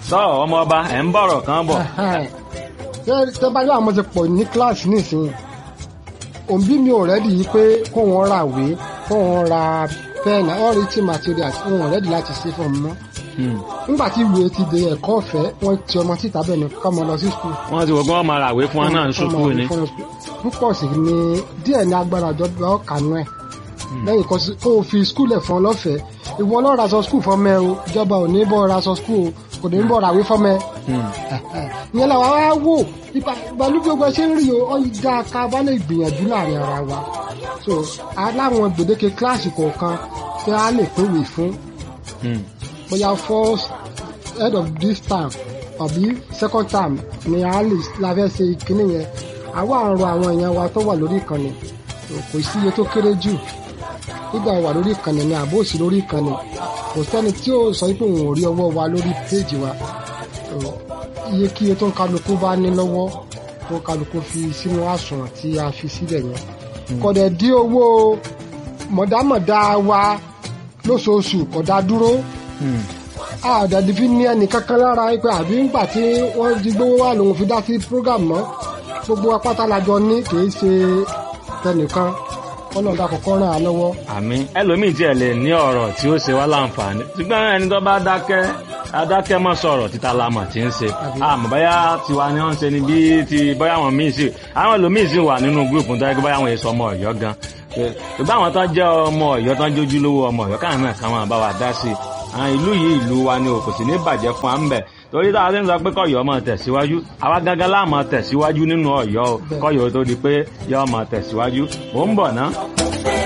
tọ́ ọmọ ọba ẹ̀ ń bọ̀rọ̀ kan bọ̀. tẹ bá yọ àwọn ti pọ̀ ní kíláàsì nísìnyí òbí mi ò rẹ́dì yìí pé kó wọn ra ìwé kó wọn ra pẹ́ẹ̀nì all written materials wọn ò rẹ́dì láti ṣe fún mi mọ́ nígbà tí ìwé ti di ẹ̀kọ́ ọ̀fẹ́ wọ́n ti ọmọ síta bẹ́ẹ̀ ni kọ́ ọmọ lọ sí skul. wọ́n ti wọ́n gbọ́n máa ràwé fún wọn náà ń ṣubú ni. púpọ̀ sí ni díẹ̀ ní agbára ìjọba ọ̀kanú ẹ̀ lẹ́yìn kan kó o fi skul ẹ̀ fún ọ lọ́fẹ̀ẹ́ ìwọ lọ́ọ́ raṣọ skul fún mẹ́ o ìjọba ò ní bọ́ raṣọ skul o kò ní bọ́ ràwé fún mẹ́. ìyẹn làwa wá wò ìbálú gbogbo ẹ ṣe ń rí o ọ ìdá ká bá lè gbìyànjú láàrin ara wa so aláwọn gbèdéke kíláàsì kọ̀ọ̀kan tí a lè pèwé fún bóyá first head of this term àbí second term ni a lè la fẹ́ ṣe ìkíní yẹn àwa àrùn àwọn èèyàn wa tó wà lórí ìkànnì kò sí iye tó kéré jù nígbà wà lórí ìkànnì ni àbó òsì lórí ìkànnì kò sẹ́ni tí ó sọ pé òun ò rí ọwọ́ wa lórí péèjì wa iye kí iye tó ń kálukú bá ní lọ́wọ́ tó ń kálukú fi sínú àsùnwọ̀n tí a fi sílẹ̀ yẹn kọ̀dẹ̀ dí owó mọ̀dámọ̀dá wa lóṣooṣù kọ̀dá dúró àdàdì fi ní ẹnì kankan lára pé àbí ńgbà tí wọ́n di gbówó wà lòun fi dá sí program mọ́ gbogbo apáta lajọ ní kìí ṣe tẹnìkan ọlọ́dà kọ̀ọ̀kan ràn án lọ́wọ́. àmín ẹlòmíì tiẹ̀ lè ní ọ̀rọ̀ tí ó ṣe wá láǹfààní ṣùgbọ́n ẹni tó bá dákẹ́ adákẹ́ mọ́ sọ̀rọ̀ títa lamọ̀ tí ń ṣe àmọ́ báyà tiwa ni wọ́n ń ṣe ni bí ti báyà wọn míì sí àwọn ẹlòmíì sì wà nínú gúrùpù tó yẹ kí báyà wọn èso ọmọ ọ̀yọ́ gan ṣùgbọ́n àwọn tó jẹ́ ọmọ ọ̀yọ́ tó ń jójú lówó ọmọ ọ̀yọ́ káwọn náà káwọn bá wa dá sí i àwọn ìlú yìí ìlú wa ni kò sì ní bàjẹ́ fún wa ń bẹ̀ torí táwa ti ń sọ pé kọ́yọ́ máa tẹ̀síwájú àwa gangan láà máa tẹ̀síwájú nínú ọ̀yọ́ o kọ́yọ́ tó di pé yọ́ máa tẹ̀síwájú mò ń bọ̀ ná.